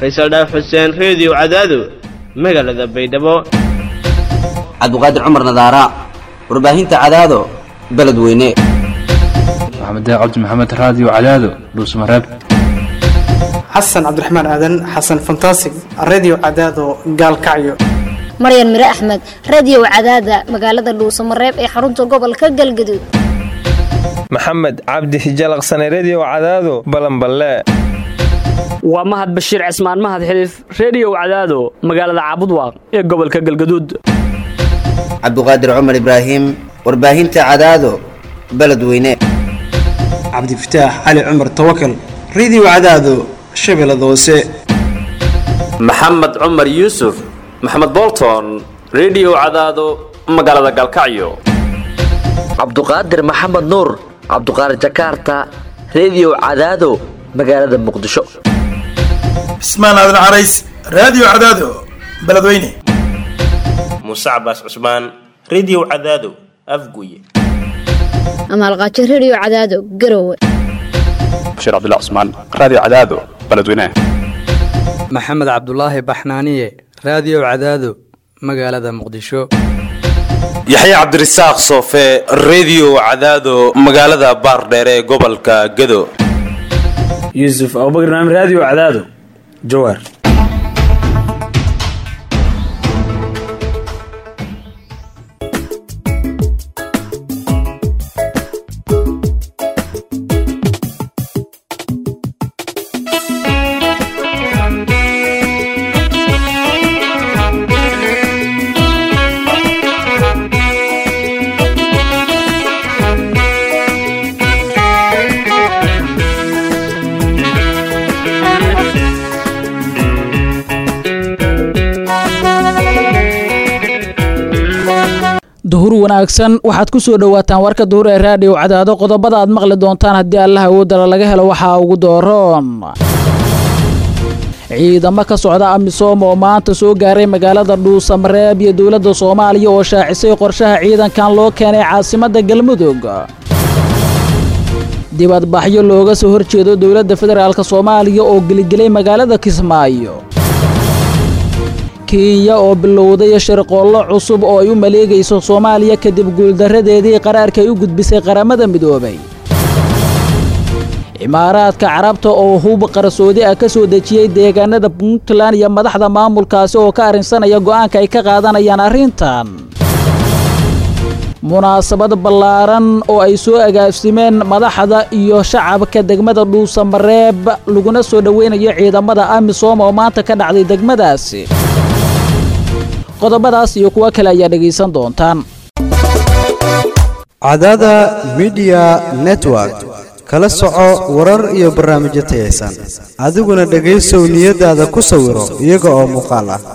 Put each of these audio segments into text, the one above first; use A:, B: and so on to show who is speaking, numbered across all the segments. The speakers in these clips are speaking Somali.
A: faysal dhaaf xuseen reediyo cadaado magaalada baydhabo
B: cabdiqaadir cumar nadaara warbaahinta cadaado beledweyne
C: maxamed cabdi maxamed raadiyo cadaado dhuusmareeb
D: xasan cabdiraxmaan aadan xasan fantasig redio cadaado gaalkacyo
E: maryan mire axmed radio cadaada magaalada dhuusamareeb ee xarunta gobolka galgaduud
F: maxamed cabdi hijalaqsane redio cadaado balanballe
G: waa mahad bashiir cismaan mahad xiliif reediyow cadaado magaalada caabudwaaq ee gobolka galgaduud
B: cabdiqaadir cumar ibraahim warbaahinta cadaado beledweyne
D: cabdifataax cali cumar tawakal redio cadaado shabeellada hoose
H: maxamed cumar yuusuf maxamed bolton redio cadaado magaalada galkacyo
I: cabduqaadir maxamed nuur cabduqaadir jakaarta redio cadaado magaalada muqdisho
J: cismaan aadan carays raadiyo cadaado beledweyne
K: muuse cabaas cusmaan redio cadaado afguye
E: amaalqaajo redio cadaado garowe
L: bashiir cabdilla cusmaan raadiyo cadaado beledweyne
M: maxamed cabdulaahi baxnaaniye raadiyo cadaado magaalada muqdisho
N: yaxya cabdirasaaq soofe redio cadaado magaalada baardheere ee gobolka gado
O: yuusuf abubakr naam raadiyo cadaado jawaar
P: duhur wanaagsan waxaad ku soo dhowaataan warka duhur ee raadiyo cadaado qodobada aad maqli doontaan haddii allaha awoodala laga helo waxaa ugu dooroon ciidamo ka socda amisom oo maanta soo gaaray magaalada dhuusamareeb iyo dowladda soomaaliya oo shaacisay qorshaha ciidankan loo keenay caasimadda galmudug dibadbaxyo looga soo horjeedo dowladda federaalk soomaaliya oo geligelay magaalada kismaayo kenya oo bilowday shirqoollo cusub oo ay u maleegayso soomaaliya kadib guuldarradeedii qaraarka ay u gudbisay qaramada midoobay cimaaraadka carabta oo hub qarsoodi ah ka soo dejiyey deegaanada puntland iyo madaxda maamulkaasi oo ka arrinsanaya go'aanka ay ka qaadanayaan arrintan munaasabad ballaaran oo ay soo agaafsimeen madaxda iyo shacabka degmada dhuusamareeb laguna soo dhoweynayo ciidamada amisom oo maanta ka dhacday degmadaasi qodobadaas iyo kuwo kale ayaa dhegaysan doontaan
Q: cadaada midiya network kala soco warar iyo barnaamijyo tayaysan adiguna dhegaysow niyadaada ku sawiro iyaga oo muuqaal ah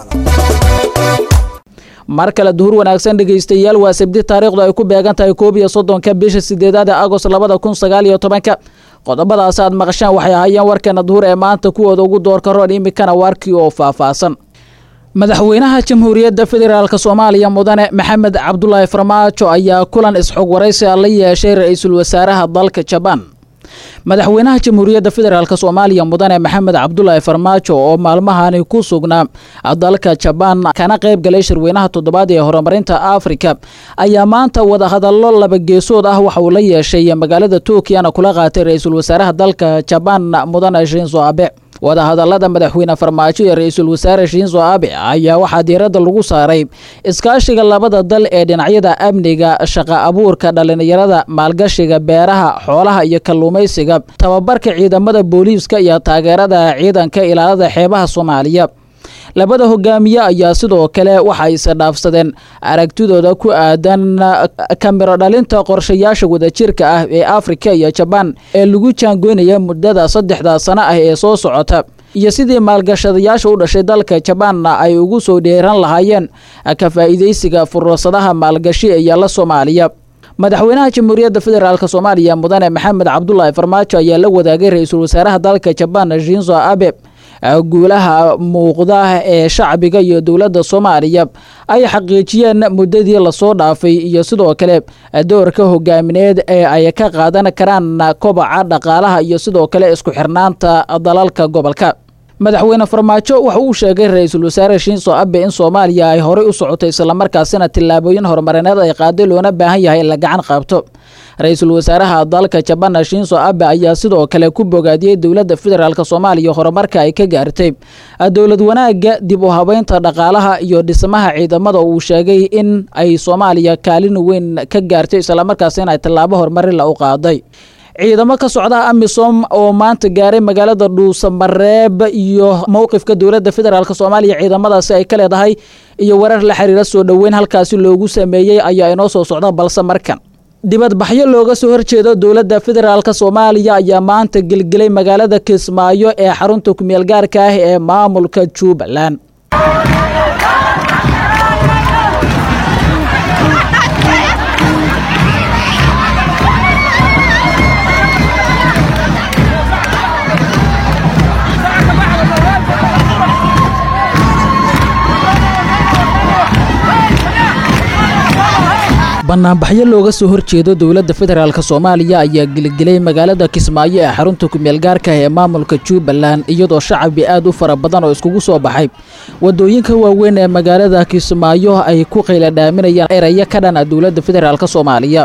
P: mar kale duhur wanaagsan dhegaystayaal waa sabdi taariikhdu ay ku beegan tahay koob iyo soddonka bisha sideedaad ee agost labada kun sagaal iyo tobanka qodobadaas aad maqashaan waxay ahaayeen warkeena duhur ee maanta kuwooda ugu doorka roon iminkana waarkii oo faahfaahsan madaxweynaha jamhuuriyadda federaalk soomaaliya mudane maxamed cabdulaahi farmaajo ayaa kulan isxog waraysi la yeeshay ra-iisul wasaaraha dalka jabaan madaxweynaha jamhuuriyadda federaalk soomaaliya mudane maxamed cabdulaahi farmaajo oo maalmahani ku sugnaa dalka jabaan kana qayb galay shirweynaha toddobaad ee horumarinta afrika ayaa maanta wadahadallo laba geesood ah waxa uu la yeeshay magaalada tokiyana kula qaatay ra-iisul wasaaraha dalka jabaan mudane shinzo abe wadahadallada madaxweyne farmaajo ee ra-iisul wasaare shinzo abe ayaa waxaa diiradda lagu saaray iskaashiga labada dal ee dhinacyada amniga shaqa abuurka dhallinyarada maalgashiga beeraha xoolaha iyo kalluumaysiga tababarka ciidamada booliiska iyo taageerada ciidanka ilaalada xeebaha soomaaliya labada hogaamiye ayaa sidoo kale waxa ayse dhaafsadeen aragtidooda ku aadan kamiro dhalinta qorshayaasha wadajirka ah ee afrika iyo jabaan ee lagu jaangoynaya muddada saddexda sano ah ee soo socota iyo sidii maalgashadayaasha u dhashay dalka jabaanna ay ugu soo dheeran lahaayeen ka faa'iidaysiga fursadaha maalgashi ee yaalla soomaaliya madaxweynaha jamhuuriyadda federaalk soomaaliya mudane maxamed cabdulaahi farmaajo ayaa la wadaagay ra-iisul wasaaraha dalka jabaan shinzo abe guulaha muuqda ee shacbiga iyo dowladda soomaaliya ay xaqiijiyeen muddadii lasoo dhaafay iyo sidoo kale doorka hogaamineed ee ay ka qaadan karaan kobaca dhaqaalaha iyo sidoo kale isku xirnaanta dalalka gobolka madaxweyne farmaajo waxa uu sheegay ra-iisul wasaare shinso abe in soomaaliya ay horey u socoto islamarkaasina tillaabooyin horumarineed ay qaaday loona baahan yahay in la gacan qaabto ra-iisul wasaaraha dalka jabana shinso abe ayaa sidoo kale ku bogaadiyey dowladda federaalk soomaaliya horumarka ay ka gaartay dowlad wanaaga dib u habeynta dhaqaalaha iyo dhismaha ciidamada uu sheegay in ay soomaaliya kaalin weyn ka gaartay islamarkaasina ay tallaabo horumarila u qaaday ciidamo ka socda amisom oo maanta gaaray magaalada dhuusamareeb iyo mowqifka dowladda federaalk soomaaliya ciidamadaasi ay ka leedahay iyo warar la xiriira soo dhoweyn halkaasi loogu sameeyey ayaa inoo soo socda balse markan dibadbaxyo looga soo horjeedo dowladda federaalk soomaaliya ayaa maanta gelgelay magaalada kismaayo ee xarunta kumeel gaarka ah ee maamulka jubbaland banaanbaxyo looga soo horjeedo dowladda federaalk soomaaliya ayaa gelgelay magaalada kismaayo ee xarunta kumeel gaarka ee maamulka jubbaland iyadoo shacabi aad u fara badan oo iskugu soo baxay wadooyinka waaweyn ee magaalada kismaayo ay ku qayla dhaaminayaan erayo ka dhana dowladda federaalk soomaaliya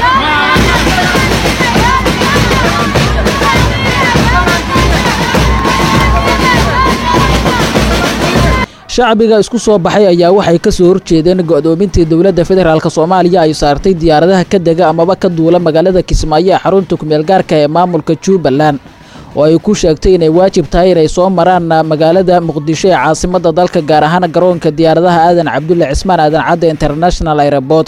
P: shacbiga isku soo baxay ayaa waxay ka soo horjeedeen go'doomintii dowladda federaalk soomaaliya ay saartay diyaaradaha ka dega amaba ka duula magaalada kismaayo ee xarunta kumeel gaarka ee maamulka jubbaland oo ay ku sheegtay inay waajib tahay inay soo maraan magaalada muqdisho ee caasimadda dalka gaar ahaan garoonka diyaaradaha aadan cabdulle cismaan aadan cadde international airabort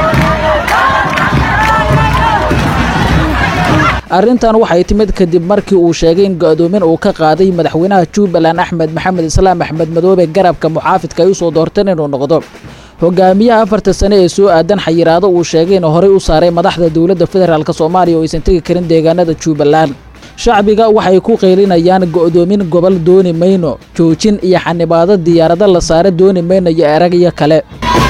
P: arrintan waxay timid kadib markii uu sheegay in go'doomin uu ka qaaday madaxweynaha jubbaland axmed maxamed islaam axmed madoobe garabka muxaafidka ay u soo doorteen inuu noqdo hogaamiyaha afarta sane ee soo aadan xayiraado uu sheegay inuu horey u saaray madaxda dowladda federaalk soomaaliya oo aysan tegi karin deegaanada jubbaland shacbiga waxay ku qaylinayaan go'doomin gobol dooni mayno joojin iyo xanibaado diyaarado la saare dooni mayno iyo eragyo kale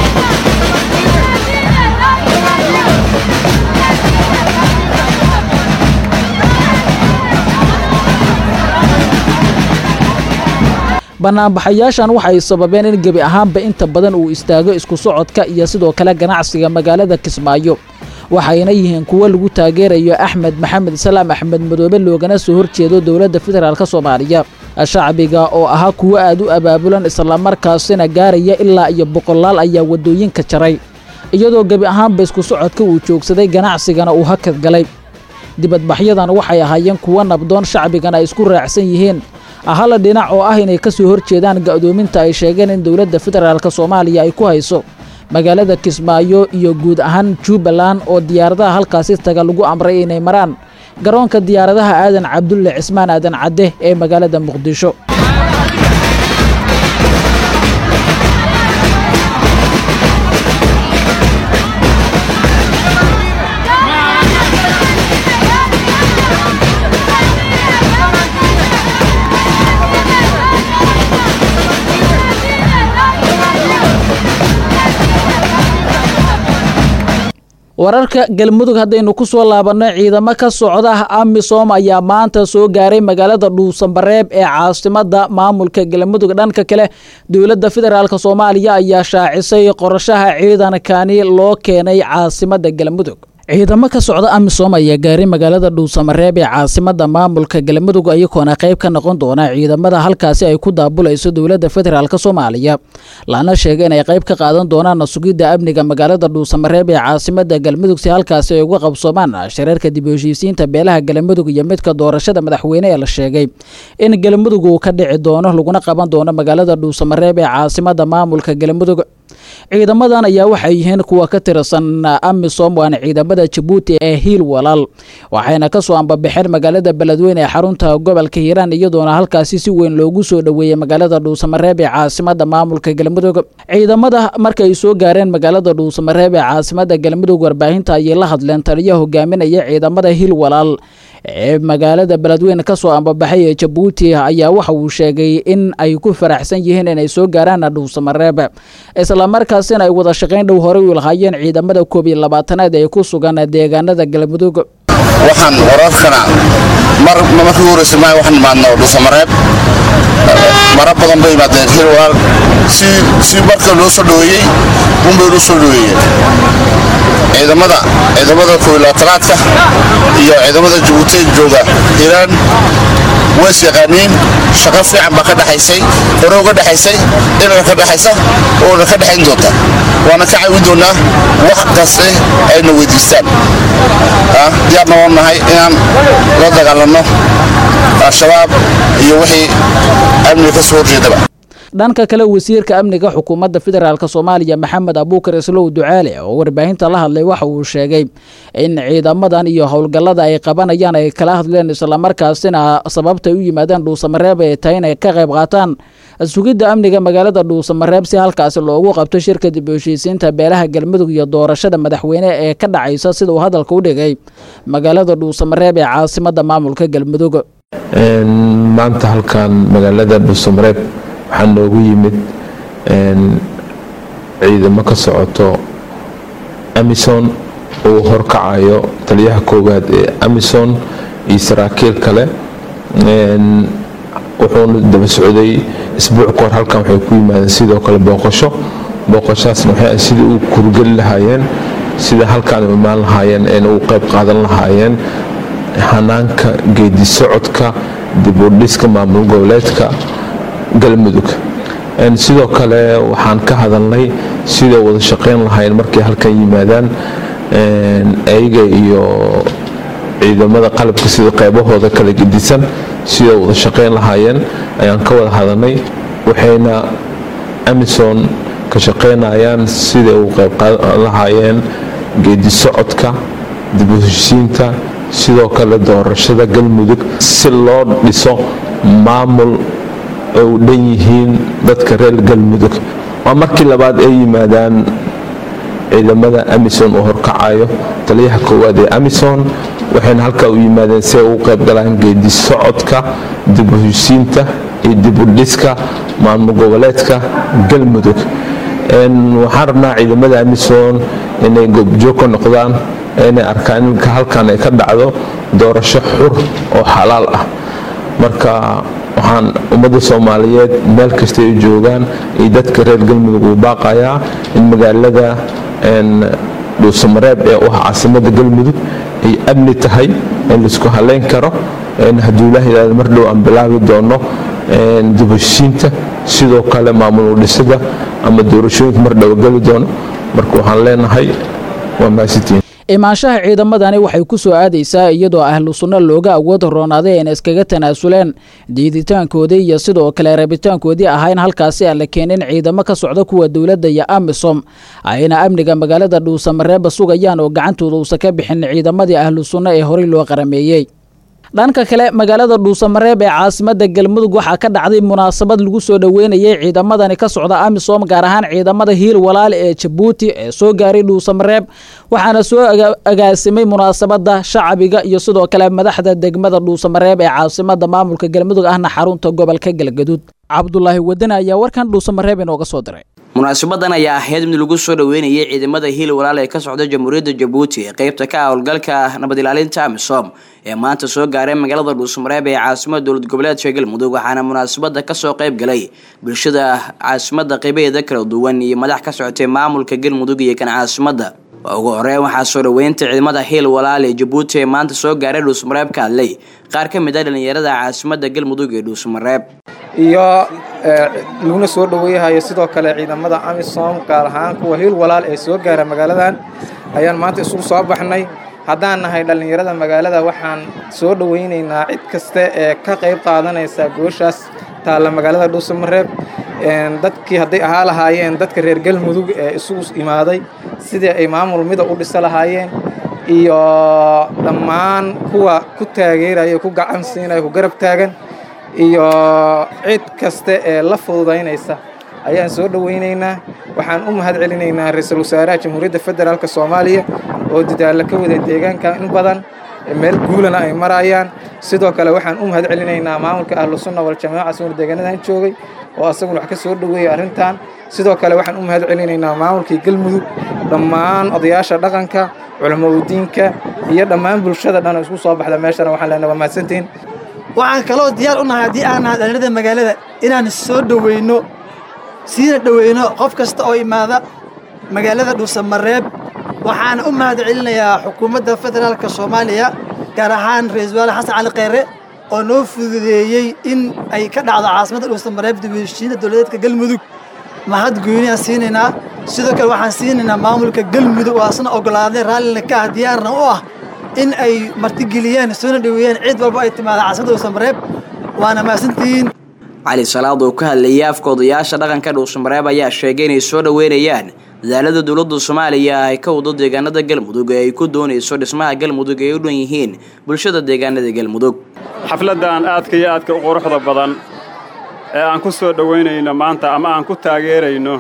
P: banaanbaxayaashan waxay sababeen in gebi ahaanba inta badan uu istaago isku socodka iyo sidoo kale ganacsiga magaalada kismaayo waxayna yihiin kuwo lagu taageerayo axmed maxamed islaam axmed madoobe loogana soo horjeedo dowladda federaalk soomaaliya shacbiga oo ahaa kuwo aad u abaabulan islamarkaasina gaaraya ilaa iyo boqolaal ayaa wadooyinka jaray iyadoo gebi ahaanba isku socodka uu joogsaday ganacsigana uu hakad galay dibadbaxyadan waxay ahaayeen kuwo nabdoon shacbigana ay isku raacsan yihiin hala dhinac oo ah inay ka soo horjeedaan go'doominta ay sheegeen in dowladda federaalk soomaaliya ay ku hayso magaalada kismaayo iyo guud ahaan jubbaland oo diyaaradaha halkaasi taga lagu amray inay maraan garoonka diyaaradaha aadan cabdulle cismaan aadan cadde ee magaalada muqdisho wararka galmudug haddaynu ku soo laabanno ciidamo ka socda amisom ayaa maanta soo gaaray magaalada dhuusanbareeb ee caasimadda maamulka galmudug dhanka kale dowladda federaalk soomaaliya ayaa shaacisay qorashaha ciidankani loo keenay caasimadda galmudug ciidamo ka socda amisom ayaa gaaray magaalada dhuusamareeb ee caasimadda maamulka galmudug iyagoona qayb ka noqon doona ciidamada halkaasi ay ku daabulayso dowladda federaalk soomaaliya lana sheegay inay qayb ka qaadan doonaan sugidda amniga magaalada dhuusamareeb ee caasimadda galmudug si halkaasi ay uga qabsoomaan shareerka dib u heshiisiinta beelaha galmudug iyo midka doorashada madaxweyne ee la sheegay in galmudug uu ka dhici doono laguna qaban doono magaalada dhuusamareeb ee caasimadda maamulka galmudug ciidamadan ayaa waxay yihiin kuwa ka tirsan amisom waana ciidamada jabuuti ee hiil walaal waxayna kasoo ambabaxeen magaalada beledweyne ee xarunta gobolka hiiraan iyadoona halkaasi si weyn loogu soo dhoweeyey magaalada dhuusamareeb ee caasimada maamulka galmudug ciidamada markay soo gaareen magaalada dhuusamareeb ee caasimada galmudug warbaahinta ayay la hadleen taliya hogaaminaya ciidamada hiil walaal ee magaalada beledweyne kasoo ambabaxay ee jabuuti ayaa waxa uu sheegay in ay ku faraxsan yihiin inay soo gaaraan dhuusamareeb islamarkaasina ay wada shaqayn dhow horey u lahaayeen ciidamada koob iyo labaatanaad ee ku sugan deegaanada galmudug
R: waxaan wararkana mar markii ugu horreysay maayo waxaan imaadno dhusamareeb mara badan bay imaadeen hil walaal si si marka loo soo dhoweeyey unbay loo soo dhoweeyeen ciidamada ciidamada kooilaatanaadka iyo ciidamada jabuuti jooga hiiraan ways yaqaaniin shaqo fiican baa ka dhexaysay hore uga dhexaysay inana ka dhexaysa oona ka dhexayn doonta waana ka caawin doonaa wax kaste ayna weydiistaan diyaarna waan nahay inaan la dagaalanno al-shabaab iyo wixii amniga ka soo horjeedaba
P: dhanka kale wasiirka amniga xukuumadda federaalk soomaaliya maxamed abuukar islow ducaale oo warbaahinta la hadlay waxa uu sheegay in ciidamadan iyo howlgallada ay qabanayaan ay kala hadleen islamarkaasina sababtay u yimaadeen dhuusamareeb ay tahay inay ka qayb qaataan sugidda amniga magaalada dhuusamareeb si halkaasi loogu qabto shirka dib u heshiisiinta beelaha galmudug iyo doorashada madaxweyne ee ka dhacaysa sida uu hadalka u dhigay magaalada dhuusamareeb ee caasimada maamulka galmudug
S: maanta halkan magaalada dhuusamareeb waxaa noogu yimid ciidamo ka socoto amison uu horkacayo taliyaha koowaad ee amison iyo saraakiil kale wuxuuna daba socday isbuuc kahor halkan waxay ku yimaadeen sidoo kale booqasho booqashaasna waxay sidai u kurgeli lahaayeen sida halkaan u imaan lahaayeen eena u qayb qaadan lahaayeen hanaanka geedi socodka dib u dhiska maamul goboleedka galmudug sidoo kale waxaan ka hadalnay sidai wada shaqayn lahayn markay halkan yimaadaan ayaga iyo ciidamada qalabka sida qaybahooda kala gedisan siday wada shaqayn lahaayeen ayaan ka wada hadalnay waxayna amison ka shaqaynayaan siday u qayb qaadan lahaayeen geedi socodka dib u heshiisiinta sidoo kale doorashada galmudug si loo dhiso maamul ay u dhan yihiin dadka reer galmudug waa markii labaad ay yimaadaan ciidamada amison uu horkacayo taliyaha koowaad ee amison waxayna halkaa u yimaadeen si ay ugu qayb galaan geedi socodka dib u heshiisiinta iyo dib u dhiska maamul goboleedka galmudug waxaan rabnaa ciidamada amison inay goobjoog ka noqdaan inay arkaan in halkan ay ka dhacdo doorasho xur oo xalaal ah marka waxaan ummadda soomaaliyeed meel kasta ay joogaan iyo dadka reer galmudug uu baaqayaa in magaalada dhuusamareeb ee u ah caasimada galmudug ay amni tahay in laisku haleyn karo hadduu ilaah yidhahdo mar dhow aan bilaabi doono dib heshiinta sidoo kale maamul udhisada ama doorashooyinka mar dhow geli doono marka waxaan leenahay waa mahadsantihiin
P: imaanshaha ciidamadani waxay ku soo aadaysaa iyadoo ahlu sunno looga awood roonaaday ayna iskaga tanaasuleen diiditaankoodii iyo sidoo kale rabitaankoodii ahaa in halkaasi aan la keenin ciidamo ka socda kuwa dowladda iyo amisom ayna amniga magaalada dhuusamareeba sugayaan oo gacantooda uusan ka bixin ciidamadii ahlu sunno ee horey loo qarameeyey dhanka kale magaalada dhuusamareeb ee caasimada galmudug waxaa ka dhacday munaasabad lagu soo dhoweynayay ciidamadani ka socda amisom gaar ahaan ciidamada hiil walaale ee jabuuti ee soo gaaray dhuusamareeb waxaana soo agaasimay munaasabada shacabiga iyo sidoo kale madaxda degmada dhuusamareeb ee caasimada maamulka galmudug ahna xarunta gobolka galgaduud cabdulaahi wadane ayaa warkan dhuusamareeb inooga soo diray
T: munaasabadan ayaa ahayd mid lagu soo dhoweynayay ciidamada hiil walaal ee ka socda jamhuuriyadda jabuuti ee qeybta ka ah howlgalka nabad ilaalinta amisom ee maanta soo gaaray magaalada dhuusamareeb ee caasimada dowlad goboleedka galmudug waxaana munaasabada kasoo qeyb galay bulshada caasimada qeybaheeda kala duwan iyo madax ka socotay maamulka galmudug iyo kan caasimada ugu horeyn waxaa soo dhoweynta ciidamada hiil walaal ee jabuuti ee maanta soo gaaray dhuusamareeb ka hadlay qaar ka mid ah dhalinyarada caasimada galmudug ee dhuusamareeb
U: iyo laguna soo dhoweeyahayo sidoo kale ciidamada amisom gaar ahaan kuwa hiil walaal ee soo gaara magaaladan ayaan maanta isugu soo baxnay haddaan nahay dhallinyarada magaalada waxaan soo dhoweynaynaa cid kasta ee ka qayb qaadanaysa gooshaas taalla magaalada dhuusamareeb dadkii hadday ahaa lahaayeen dadka reer galmudug ee isugu imaaday sidii ay maamul mida u dhisa lahaayeen iyo dhammaan kuwa ku taageeraya ku gacan siinaya ku garab taagan iyo cid kasta ee la fududaynaysa ayaan soo dhoweynaynaa waxaan u mahad celinaynaa ra-iisul wasaaraha jamhuuriyadda federaalk soomaaliya oo dadaalla ka wada deegaanka in badan meel guulana ay marayaan sidoo kale waxaan u mahad celinaynaa maamulka ahlu sunna waljamaaca suur deegaanadan joogay oo asaguna wax ka soo dhoweeyay arrintan sidoo kale waxaan u mahad celinaynaa maamulkii galmudug dhammaan odayaasha dhaqanka culamaudiinka iyo dhammaan bulshada dhan oo isku soo baxda meeshana waxaan leenahay waa mahadsantihiin
A: waxaan kaloo diyaar u nahay haddii aan nahay dhallinyarada magaalada inaan soo dhoweyno siina dhoweyno qof kasta oo imaada magaalada dhuusamareeb waxaana u mahad celinayaa xukuumadda federaalka soomaaliya gaar ahaan ra-iisul wasaare xasan cali kheyre oo noo fududeeyey in ay ka dhacdo caasimadda dhuusamareeb dibheshiinta dowladeedka galmudug mahad gooni aan siinaynaa sidoo kale waxaan siinaynaa maamulka galmudug oo asna ogolaaday raallina ka ah diyaarna u ah in ay martigeliyaan soona dhoweeyaan ciid walba ay timaada caasimadda dhuusamareeb waana mahadsantihiin
T: cali salaad oo ka hadlayay afka odayaasha dhaqanka dhuusamareeb ayaa sheegay inay soo dhoweynayaan dadaalada dowladda soomaaliya ay ka wado deegaanada galmudug ee ay ku doonayso dhismaha galmudug ay u dhan yihiin bulshada deegaanada galmudug
V: xafladdan aadka iyo aadka u quruxda badan ee aan ku soo dhowaynayno maanta ama aan ku taageerayno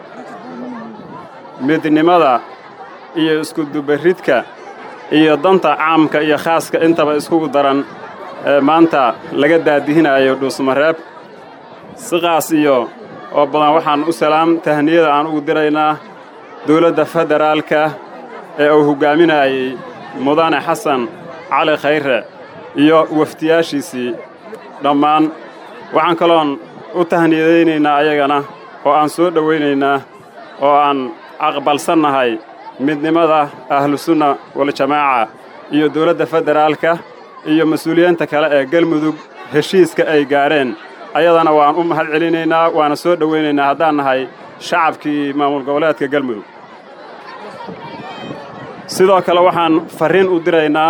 V: midnimada iyo iskudubaridka iyo danta caamka iyo khaaska intaba iskugu daran ee maanta laga daadihinayo dhuusmareeb siqaas iyo oo badan waxaan u salaam tahniyada aan ugu diraynaa dawladda federaalka ee uu hoggaaminayay mudane xasan cali khayre iyo wafdiyaashiisii dhammaan waxaan kaloon u tahniyadaynaynaa ayagana oo aan soo dhowaynaynaa oo aan aqbalsannahay midnimada ahlusunna waljamaaca iyo dawladda federaalka iyo mas-uuliyiinta kale ee galmudug heshiiska ay gaadheen ayadana waan u mahad celinaynaa waana soo dhowaynaynaa haddaan nahay shacabkii maamul goboleedka galmudug sidoo kale waxaan farriin u diraynaa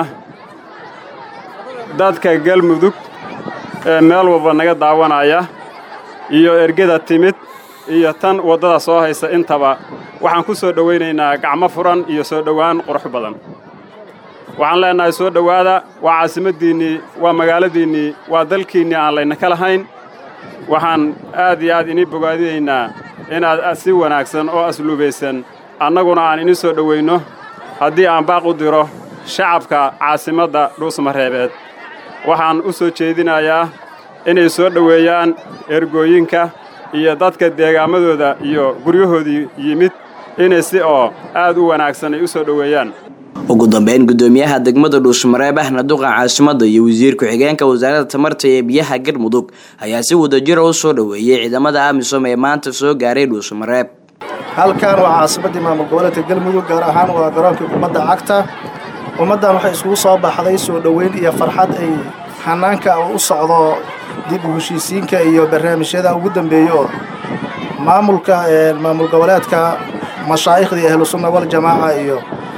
V: dadka galmudug ee meel walba naga daawanaya iyo ergeda timid iyo tan waddada soo haysa intaba waxaan ku soo dhowaynaynaa gacmo furan iyo soo dhowaan qurux badan waxaan leennahay soo dhowaada waa caasimaddiinnii waa magaaladiinnii waa dalkiinnii aan laynaka lahayn waxaan aad iyo aad inii bogaadinaynaa inaad si wanaagsan oo asluubaysan annaguna aan ini soo dhowaynno haddii aan baaq u diro shacabka caasimadda dhuusmareebeed waxaan u soo jeedinayaa inay soo dhoweeyaan ergooyinka iyo dadka deegaamadooda iyo guryahoodii yimid inay si oo aad u wanaagsan ay u soo dhoweeyaan
T: ugu dambeyn gudoomiyaha degmada dhuusmareeb ahna duqa caasimadda iyo wasiir ku-xigeenka wasaaradda tamarta ee biyaha galmudug ayaa si wadajira u soo dhoweeyey ciidamada amisom ee maanta soo gaaray dhuusmareeb
W: halkan waa caasimaddii maamul goboleedka galmudug gaar ahaan waa garoonkii ummadda cagta ummaddan waxay iskugu soo baxday soo dhoweyn iyo farxad ay hanaanka u socdo dib u heshiisiinka iyo barnaamijyada ugu dambeeya oo maamulka maamul goboleedka mashaaikhdii ahlusunna waljamaaca iyo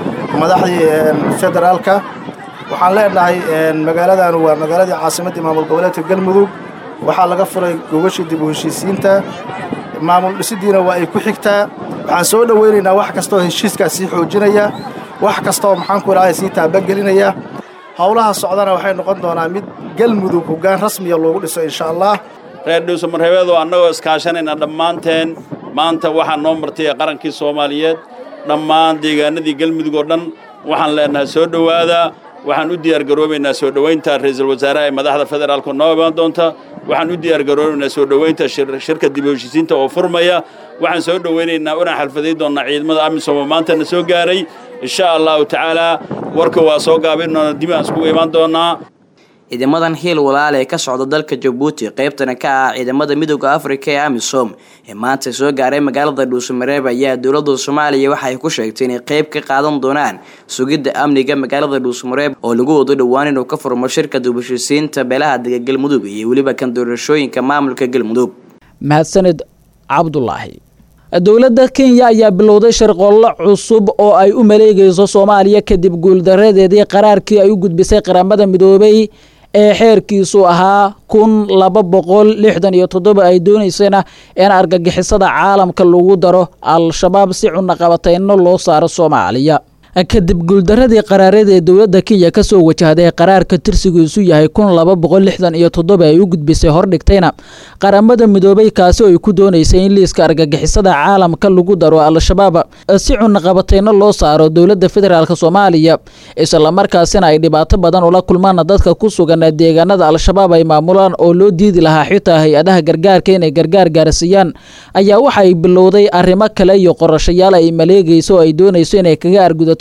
W: madaxdii federaalka waxaan leenahay magaaladan waa magaaladii caasimaddii maamul goboleedka galmudug waxaa laga furay gogashii dib u heshiisiinta maamul dhisidiina waa ay ku xigtaa waxaan soo dhoweynaynaa wax kastaoo heshiiskaas sii xoojinaya wax kastaoo maxaanku idhahday sii taabagelinaya howlaha socdana waxay noqon doonaa mid galmudug hoggaan rasmiya loogu dhiso insha allah
X: reer dhuusamareebeed oo annagoo iskaashanayna dhammaanteen maanta waxaa noo martay qarankii soomaaliyeed dhammaan deegaanadii galmudug oo dhan waxaan leenahay soo dhowaada waxaan u diyaargaroobaynaa soo dhowaynta ra-iisul wasaaraha ee madaxda federaalku noo imaan doonta waxaan u diyaargaroobaynaa soo dhowaynta shirka dib u heshiisiinta oo furmaya waxaan soo dhowaynaynaa unaan xalfaday doonnaa ciidamada amisom oo maantana soo gaaray insha allahu tacaalaa warka waa soo gaabin doona dib aan iskugu imaan doonnaa
T: ciidamadan hiil walaale ee ka socda dalka jabuuti qaybtana ka ah ciidamada midooda afrika ee amisom ee maanta soo gaaray magaalada dhuusamareeb ayaa dowladda soomaaliya waxa ay ku sheegtay inay qayb ka qaadan doonaan sugidda amniga magaalada dhuusamareeb oo lagu wado dhowaan inuu ka furmo shirka dubashisiinta beelaha dega galmudug iyo weliba kan doorashooyinka maamulka galmudug
P: mahadsanid cabdulaahi dowladda kenya ayaa bilowday sharqollo cusub oo ay u maleegayso soomaaliya kadib guuldaradeedii qaraarkii ay u gudbisay qaramada midoobay ee xeerkiisu ahaa kun laba boqol lixdan iyo toddoba ay doonaysana in argagixisada caalamka lagu daro al-shabaab si cunaqabateyno loo saaro soomaaliya kadib guuldaradii qaraareed ee dowladda kenya kasoo wajahday qaraarka tirsigiisu yahay kun laba boqol lixdan iyo toddoba ay u gudbisay hordhigtayna qaramada midoobay kaasi oo ay ku doonaysay in liiska argagixisada caalamka lagu daro al-shabaab si cunaqabateyno loo saaro dowladda federaalk soomaaliya islamarkaasina ay dhibaato badan ula kulmaan dadka ku sugan deegaanada al-shabaab ay maamulaan oo loo diidi lahaa xitaa hay-adaha gargaarka inay gargaar gaarsiiyaan ayaa waxay bilowday arrimo kale iyo qorashayaal ay maleegayso oo ay doonayso inay kaga argudato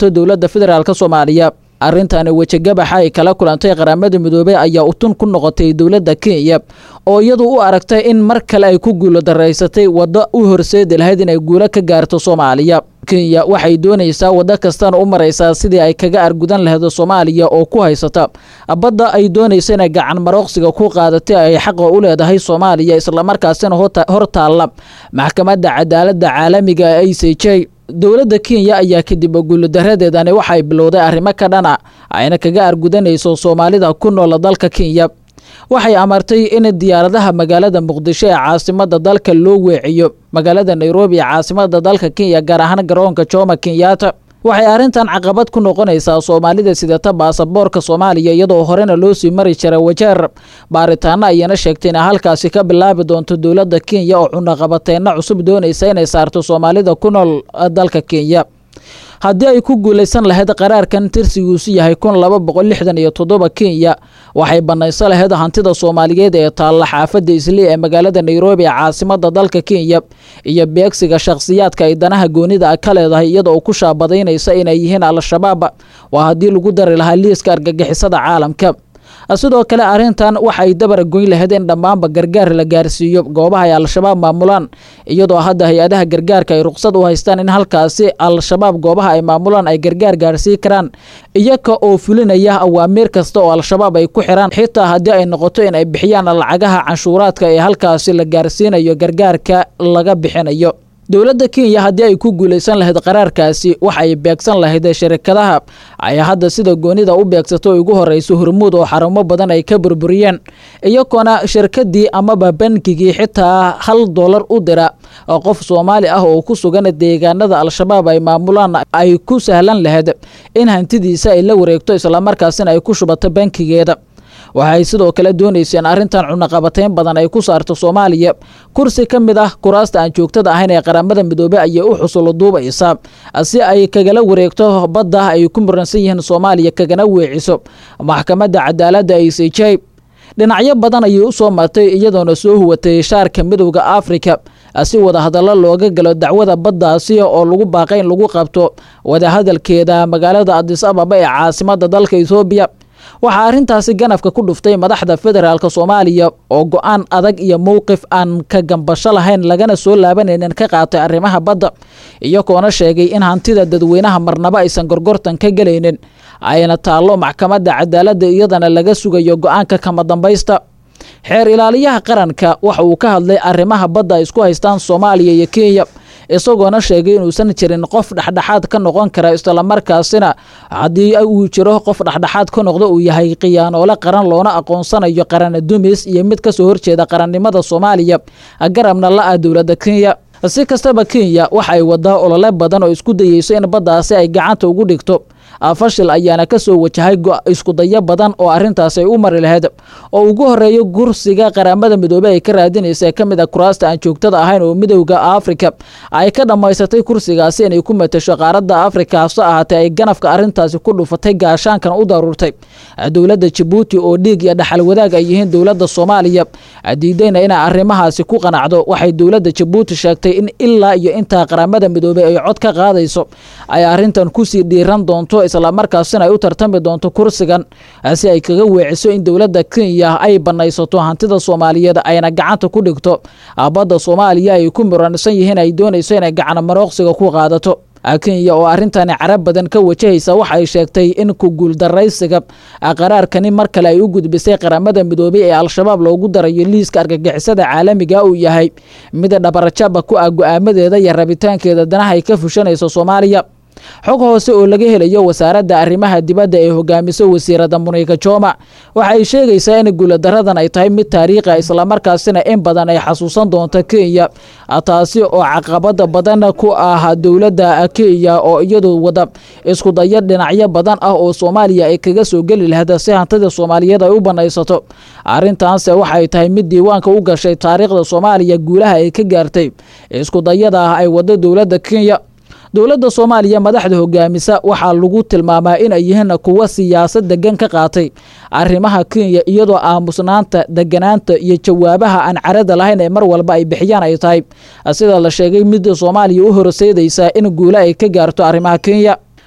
P: doonto dowladda federaalk soomaaliya arrintani wejigabaxa ay kala kulantay qaramada midoobey ayaa utun ku noqotay dowladda kenya oo iyadu u aragtay in mar kale ay ku guulo daraysatay waddo u horseedi lahayd inay guulo ka gaarto soomaaliya kenya waxay doonaysaa waddo kastana u maraysaa sidii ay kaga argudan lahayd soomaaliya oo ku haysata badda ay doonaysa inay gacan marooqsiga ku qaadatay ay xaqa u leedahay soomaaliya islamarkaasina hor taalla maxkamadda cadaaladda caalamiga e c j dowladda kenya ayaa kadib guulodaradeedani waxay bilowday arrimo ka dhana ayna kaga argudanayso soomaalida ku nool dalka kenya waxay amartay in diyaaradaha magaalada muqdisho ee caasimada dalka loo weeciyo magaalada nairobi ee caasimada dalka kenya gaar ahaan garoonka jomo kenyatta waxay arrintan caqabad ku noqonaysaa soomaalida sidata baasaboorka soomaaliya iyadoo horena loo sii mari jiray wajeer baaritaano ayana sheegtay inay halkaasi ka bilaabi doonto dowladda kenya oo cunaqabateyno cusub doonaysa inay saarto soomaalida ku nool dalka kenya haddii ay ku guulaysan lahayd qaraarkan tirsigiisu yahay kun laba boqol lixdan iyo toddoba kenya waxay banayso lahayd hantida soomaaliyeed ee taalla xaafadda islii ee magaalada nairobi ee caasimada dalka kenya iyo beegsiga shakhsiyaadka ay danaha goonida ka leedahay iyada oo ku shaabadaynaysa inay yihiin al-shabaab waa haddii lagu dari lahaa liiska argagixisada caalamka sidoo kale arrintan waxay dabar goyn lahayd in dhammaanba gargaar la gaarsiiyo goobaha ay al-shabaab maamulaan iyadoo hadda hay-adaha gargaarka ay ruqsad u haystaan in halkaasi al-shabaab goobaha ay maamulaan ay gargaar gaarsiin karaan iyaga oo fulinaya awaamiir kasta oo al-shabaab ay ku xiraan xitaa haddii ay noqoto in ay bixiyaan lacagaha canshuuraadka ee halkaasi la gaarsiinayo gargaarka laga bixinayo dowladda kenya haddii ay ku guulaysan lahayd qaraarkaasi waxa ay beegsan lahayd shirikadaha ay hadda sida goonida u beegsato ugu horeyso hormuud oo xarumo badan ay ka burburiyeen iyagoona shirkadii amaba bankigii xitaa hal doolar u dira oo qof soomaali ah oo ku sugan deegaanada al-shabaab ay maamulaan ay ku sahlan lahayd in hantidiisa ay la wareegto islamarkaasina ay ku shubato bankigeeda waxay sidoo kale doonayseen arrintan cunaqabateyn badan ay ku saarto soomaaliya kursi ka mid ah kuraasta aan joogtada ahayn ee qaramada midoobey ayay u xusulo duubaysaa si ay kagala wareegto badda ay ku muransan yihiin soomaaliya kagana weeciso maxkamadda cadaaladda i c j dhinacyo badan ayay u soo martay iyadoona soo huwatay shaarka midowda afrika si wadahadallo looga galo dacwada baddaasi oo lagu baaqay in lagu qabto wadahadalkeeda magaalada adis ababa ee caasimada dalka ethoobiya waxaa arrintaasi ganafka ku dhuftay madaxda federaalk soomaaliya oo go-aan adag iyo mowqif aan ka gambasho lahayn lagana soo laabanaynin ka qaatay arrimaha badda iyagoona sheegay in hantida dadweynaha marnabo aysan gorgortan ka gelaynin ayna taallo maxkamadda cadaaladda iyadana laga sugayo go-aanka kama dambaysta xeer ilaaliyaha qaranka waxa uu ka hadlay arrimaha badda ay isku haystaan soomaaliya iyo kenya isagoona sheegay inuusan jirin qof dhexdhexaad ka noqon kara islamarkaasina haddii uu jiro qof dhexdhexaad ka noqdo uu yahay khiyaanoole qaran loona aqoonsanayo qarana dumis iyo mid kasoo horjeeda qarannimada soomaaliya garabna la-ah dowladda kenya si kastaba kenya waxa ay wadaa olole badan oo isku dayeyso in baddaasi ay gacanta ugu dhigto fashil ayaana kasoo wajahay iskudayo badan oo arrintaasi ay u mari lahayd oo ugu horeeyo gursiga qaramada midoobey ay ka raadinaysa ka mid a kuraasta aan joogtada ahayn oo midowda afrika ay ka dhammaysatay kursigaasi inay ku matasho qaaradda afrika hase ahaatee ay ganafka arrintaasi ku dhufatay gaashaankan u daruurtay dowladda jabuuti oo dhiig iyo dhaxal wadaag ay yihiin dowladda soomaaliya diidayna inay arrimahaasi ku qanacdo waxay dowladda jabuuti sheegtay in ilaa iyo intaa qaramada midoobey ay cod ka qaadayso ay arrintan kusii dhiiran doonto islamarkaasina ay u tartami doonto kursigan si ay kaga weeciso in dowladda kenya ay banaysato hantida soomaaliyeed ayna gacanta ku dhigto badda soomaaliya ay ku muransan yihiin ay doonayso inay gacana marooqsiga ku qaadato kenya oo arrintani carab badan ka wajahaysa waxa ay sheegtay in ku guuldaraysiga qaraarkani mar kale ay u gudbisay qaramada midoobey ee al-shabaab loogu darayo liiska argagixisada caalamiga uu yahay mid dhabarjaba ku ah go-aamadeeda iyo rabitaankeeda danaha ay ka fushanayso soomaaliya xog hoose oo laga helayo wasaaradda arrimaha dibadda ee hogaamiso wasiirada muniika joma waxa ay sheegaysaa in guuladaradan ay tahay mid taariikhi islamarkaasina in badan ay xasuusan doonto kenya taasi oo caqabada badan ku ah dowladda kenya oo iyadu wada isku dayo dhinacyo badan ah oo soomaaliya ay kaga soo geli lahayd si hantida soomaaliyeed ay u banaysato arrintaanse waxay tahay mid diiwaanka u gashay taariikhda soomaaliya guulaha ay ka gaartay isku dayada ah ay wado dowladda kenya dowladda soomaaliya madaxda hogaamisa waxaa lagu tilmaamaa in ay yihiin kuwa siyaasad degan ka qaatay arrimaha kenya iyadoo aamusnaanta deganaanta iyo jawaabaha aan carada lahayn ee mar walba ay bixiyaan ay tahay sida la sheegay midda soomaaliya u horseedaysa in guule ay ka gaarto arrimaha kenya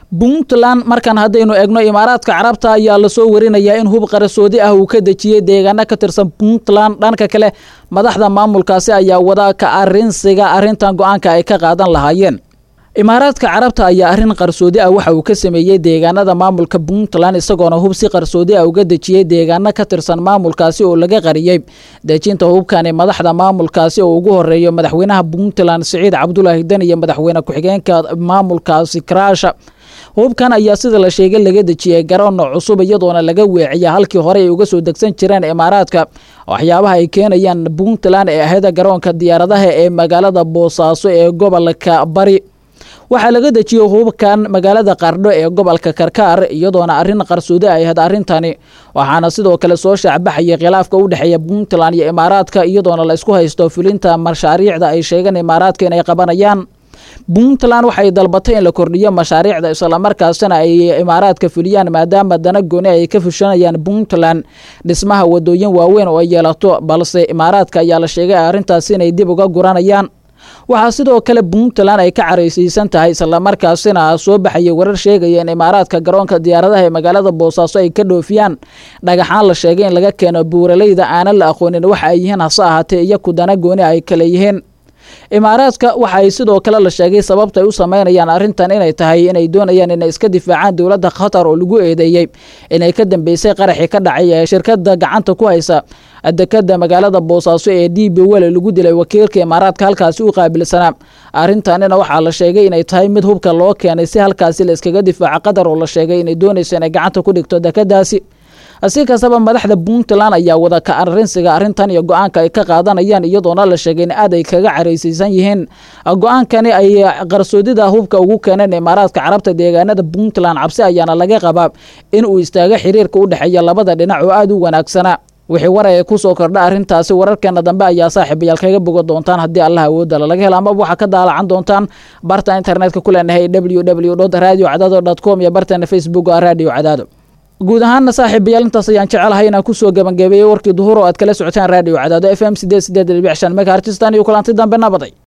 P: puntland markan haddaynu eegno imaaraadka carabta ayaa lasoo warinayaa in hub qarasoodi ah uu ka dejiyey deegaano ka tirsan puntland dhanka kale madaxda maamulkaasi ayaa wada ka arinsiga arrintan go-aanka ay ka qaadan lahaayeen imaaraadka carabta ayaa arrin qarsoodi ah waxa uu ka sameeyey deegaanada maamulka puntland isagoona hub si qarsoodi ah uga dejiyey deegaano ka tirsan maamulkaasi oo laga qariyey dejinta hubkani madaxda maamulkaasi oo ugu horeeyo madaxweynaha puntland siciid cabdulaahi dan iyo madaxweyne ku-xigeenka maamulkaasi karaasha hubkan ayaa sida la sheegay laga dejiyey garoon cusub iyadoona laga weeciya halkii hore ay uga soo degsan jireen imaaraadka waxyaabaha ay keenayaan puntland ee aheda garoonka diyaaradaha ee magaalada boosaaso ee gobolka bari waxaa laga dejiyey hubkan magaalada qardho ee gobolka karkaar iyadoona arrin qarsoodi ay ahayd arrintani waxaana sidoo kale soo shaacbaxayay khilaafka u dhexeeya puntland iyo imaaraadka iyadoona la isku haysto fulinta mashaariicda ay sheegeen imaaraadka inay qabanayaan puntland waxay dalbatay in la kordhiyo mashaariicda islamarkaasina ay imaaraadka fuliyaan maadaama dana gooni ay ka fushanayaan puntland dhismaha wadooyin waaweyn oo ay yeelato balse imaaraadka ayaa la sheegay arrintaasi inay dib uga guranayaan waxaa sidoo kale puntland ay ka caraysiisan tahay islamarkaasina soo baxayay warar sheegaya in imaaraadka garoonka diyaaradaha ee magaalada boosaaso ay ka dhoofiyaan dhagaxaan la sheegay in laga keeno buuraleyda aanan la aqoonin waxa ay yihiin hase ahaatee iyo kudana gooni ay kale yihiin imaaraadka waxa ay sidoo kale la sheegay sababta ay u sameynayaan arrintan inay tahay inay doonayaan inay iska difaacaan dowladda qatar oo lagu eedeeyey inay ka dambeysay qaraxii ka dhacay ee shirkada gacanta ku haysa dekada magaalada boosaaso ee d b wele lagu dilay wakiilka imaaraadka halkaasi u qaabilsanaa arrintanina waxaa la sheegay inay tahay mid hubka loo keenay si halkaasi la iskaga difaaco qatar oo la sheegay inay doonayso inay gacanta ku dhigto dekadaasi si kastaba madaxda puntland ayaa wada ka arinsiga arrintan iyo go-aanka ay ka qaadanayaan iyadoona la sheegay in aad ay kaga caraysiisan yihiin go-aankani ay qarsoodida hubka ugu keeneen imaaraadka carabta deegaanada puntland cabsi ayaana laga qabaa in uu istaago xiriirka u dhexeeya labada dhinac oo aada u wanaagsana wixii waraya kusoo kordha arrintaasi wararkeena dambe ayaa saaxiibayaal kaga bogo doontaan haddii allah awoodala laga helo amaba waxaa ka daalacan doontaan barta internetka ku leenahay w w radio cadaado com iyo barteena facebook oo radio cadaado guud ahaana saaxiibayaal intaas ayaan jecelahay inaan kusoo gebangabeeyey warkii duhur oo aad kala socotaan radio cadaado f m sideed sideed dhibic shan megahertistan iyo kulanti dambe nabaday